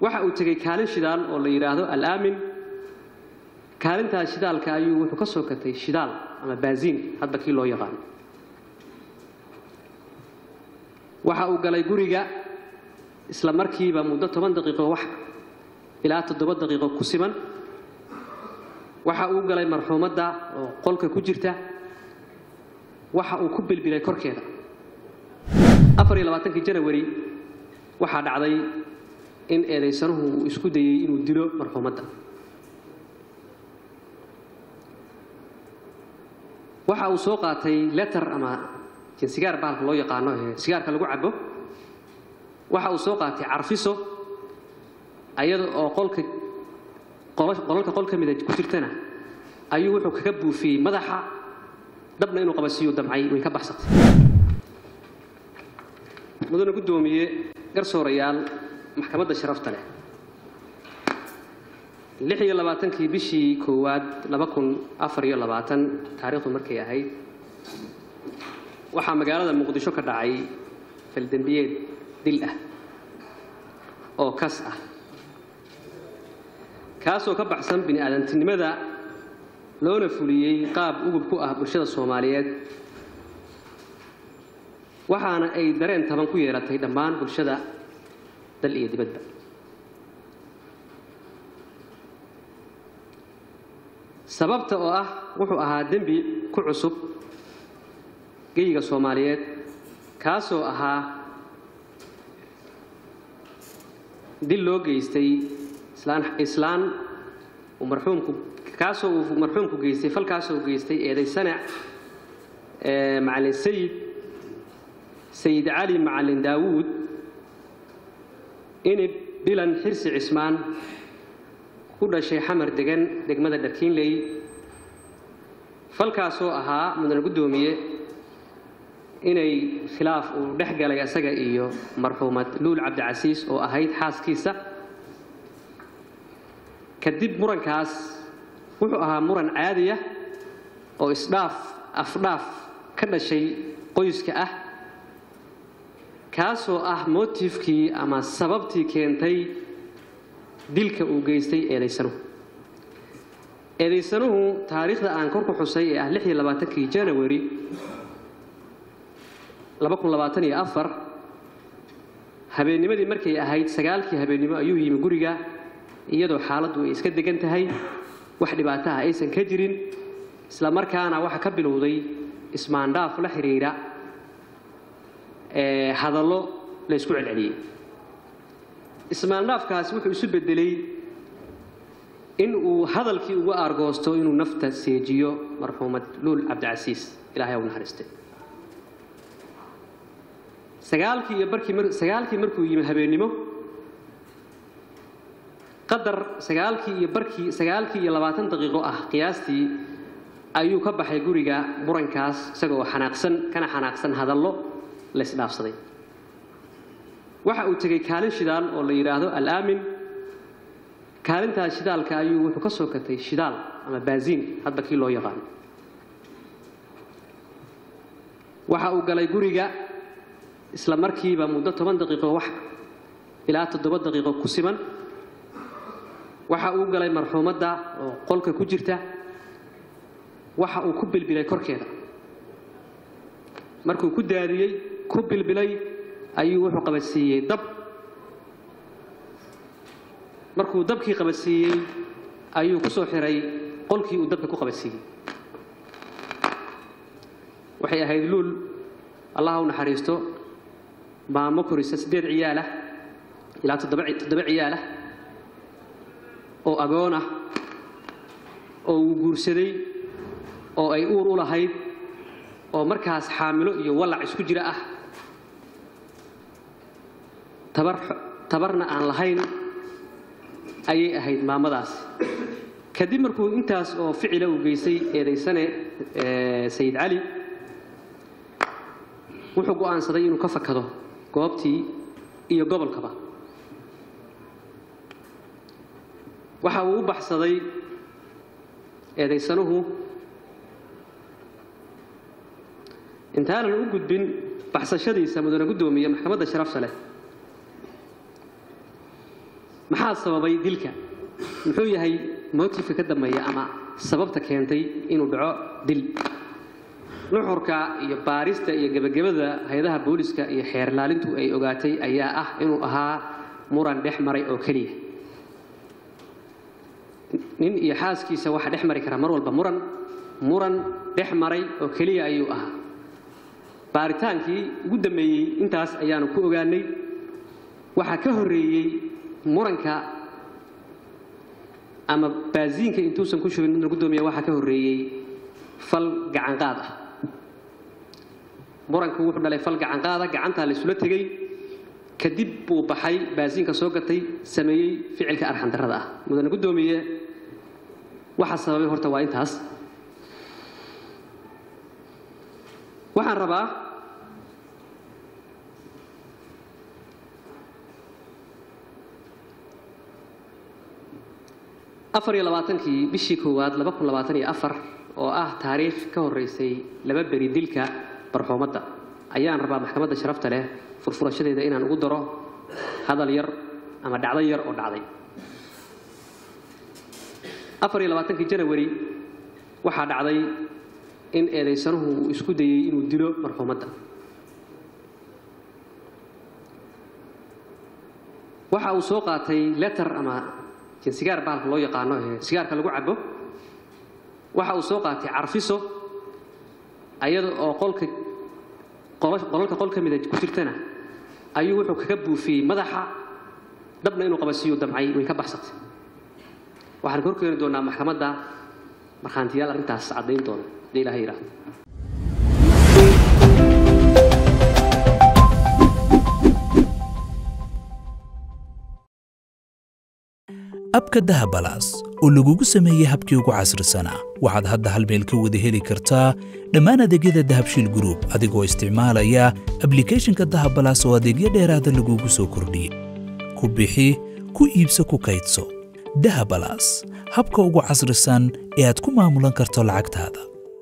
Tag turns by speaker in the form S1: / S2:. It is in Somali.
S1: waxa uu tegey kaalin shidaal oo la yidhaahdo alaamin kaalintaas shidaalka ayuu wuxuu ka soo katay shidaal ama baasiin hadba kii loo yaqaano waxa uu galay guriga isla markiiba muddo toban daqiiqo wax ilaa toddoba daqiiqo ku siman waxa uu galay marxuumadda oo qolka ku jirta waxa uu ku bilbilay korkeeda afar iyo labaatankii janawari waxaa dhacday in eedaysanuhu uu isku dayey inuu dilo marxuumadda waxa uu soo qaatay letter ama sigaar bahalka loo yaqaano ee sigaarka lagu cabo waxa uu soo qaatay carfiso ayada oo qolka qolalka qol ka mida ku jirtana ayuu wuxuu kaga buufiyey madaxa dabna inuu qabasiiyo damcay way ka baxsatay mudane guddoomiye garsoorayaal maxkamadda sharafta leh lix iyo labaatankii bishii koowaad laba kun afar iyo labaatan taariikhdu markay ahayd waxaa magaalada muqdisho ka dhacay faldembiyeed dil ah oo kas ah kaasoo ka baxsan bini aadantinimada loona fuliyey qaab ugub ku ah bulshada soomaaliyeed waxaana ay dareen taban ku yeelatay dhammaan bulshada dal iyo dibadba sababta oo ah wuxuu ahaa dembi ku cusub geyiga soomaaliyeed kaasoo ahaa dil loo geystay islaan uu marxuumku kaasoo uu marxuumku geystay falkaasoo uu geystay eeday sanac macalin sayid sayid cali macalin daawuud inib bilan xirsi cismaan ku dhashay xamar degan degmada dharkiinley falkaasoo ahaa mudane guddoomiye inay khilaaf uu dhex galay asaga iyo marxuumad luul cabdicasiis oo ahayd xaaskiisa kadib murankaas wuxuu ahaa muran caadiya oo isdhaaf afdhaaf ka dhashay qoyska ah kaasoo ah motifkii ama sababtii keentay dilka uu geystay eedaysanuhu eedaysanuhu taariikhda aan kor ku xusay ee ah lix iyo labaatankii janawari laba kun labaatan iyo afar habeennimadii markay ahayd sagaalkii habeennimo ayuu yimi guriga iyadoo xaaladdu ay iska degan tahay wax dhibaataha aysan ka jirin isla markaana waxaa ka bilowday ismaandhaaf la xidhiidha hadallo la ysku celceliyey ismaandhaafkaasi wuxuu isu beddelay in uu hadalkii uga aargoosto inuu nafta seejiyo marxuumad luul cabdicasiis ilahay u naxariistay sagaalkii iyo barkii sagaalkii markuu yimi habeennimo qadar sagaalkii iyo barkii sagaalkii iyo labaatan daqiiqo ah qiyaastii ayuu ka baxay guriga murankaas isagoo xanaaqsan kana xanaaqsan hadallo la isdhaafsaday waxa uu tegey kaalin shidaal oo la yidhaahdo alaamin kaalintaas shidaalka ayuu wuxuu ka soo katay shidaal ama baasiin hadba kii loo yaqaano waxa uu galay guriga isla markiiba muddo toban daqiiqo wax ilaa toddoba daqiiqo ku siman waxa uu galay marxuumadda oo qolka ku jirta waxa uu ku bilbilay korkeeda markuu ku daadiyey ku bilbilay ayuu wuxuu qabadsiiyey dab markuu dabkii qabadsiiyey ayuu ku soo xiray qolkii uu dabka ku qabadsiiyey waxay ahayd luul allah u naxariisto maamo korisa siddeed ciyaalah ilaa toddoba ciyaalah oo agoon ah oo uu guursaday oo ay uur u lahayd oo markaas xaamilo iyo wallac isku jira ah tabar tabarna aan lahayn ayay ahayd maamadaas kadib markuu intaas oo ficila uu geystay eedaysane sayid cali wuxuu go'aansaday inuu ka fakado goobtii iyo gobolkaba waxa uu u baxsaday eedaysanuhu intaanan u gudbin baxsashadiisa mudane guddoomiye maxkamadda sharafta leh maxaa sababay dilka muxuu yahay motifka ka dambeeya ama sababta keentay inuu dhaco dil nuxurka iyo baarista iyo gebagabada hay-adaha booliska iyo xeerlaalintu ay ogaatay ayaa ah inuu ahaa muran dhex maray oo keliya nin iyo xaaskiisa waxaa dhex mari kara mar walba muran muran dhex maray oo keliya ayuu ahaa baaritaankii ugu dambeeyey intaas ayaanu ku ogaanay waxaa ka horreeyey muranka ama baasiinka intuusan ku shubin midna gudoomiya waxaa ka horreeyey fal gacanqaad ah muranku wuxuu dhalay fal gacanqaada gacantaa la isula tegey kadib buu baxay baasiinka soo gatay sameeyey ficilka arxandarrada ah mudane guddoomiye waxaa sababay horta waa intaas waxaan rabaa afar iyo labaatankii bishii koowaad laba kun labaatan iyo afar oo ah taariikh ka horraysay laba beri dilka barxuumadda ayaan rabaa maxkamadda sharafta leh furfurashadeeda inaan ugu daro hadal yar ama dhacdo yar oo dhacday afar iyo labaatankii janawari waxaa dhacday in eedaysanuhu uu isku dayey inuu dilo marxuumadda waxa uu soo qaatay letter ama sigaar bahalka loo yaqaano ee sigaarka lagu cabo waxa uu soo qaatay carfiso ayada oo qolka qolalka qol ka mida ku jirtana ayuu wuxuu kaga buufiyey madaxa dabna inuu qabasiiyo damcay way ka baxsatay waxaan ka horkeeni doonaa maxkamadda markhaantiyaal arrintaas caddayn doona haddii ilaha yidhaahdo
S2: abka dahabalaas oo lagugu sameeyey habkii ugu casrisanaa waxaad hadda hal meel ka wada heli kartaa dhammaan adeegyada dahabshiil gruub adigoo isticmaalaya ablikhethonka dahabalaas oo adeegyo dheeraada lagugu soo kordhiyey ku bixi ku iibso ku kaydso dahabalaas habka ugu casrisan ee aad ku maamulan karto lacagtaada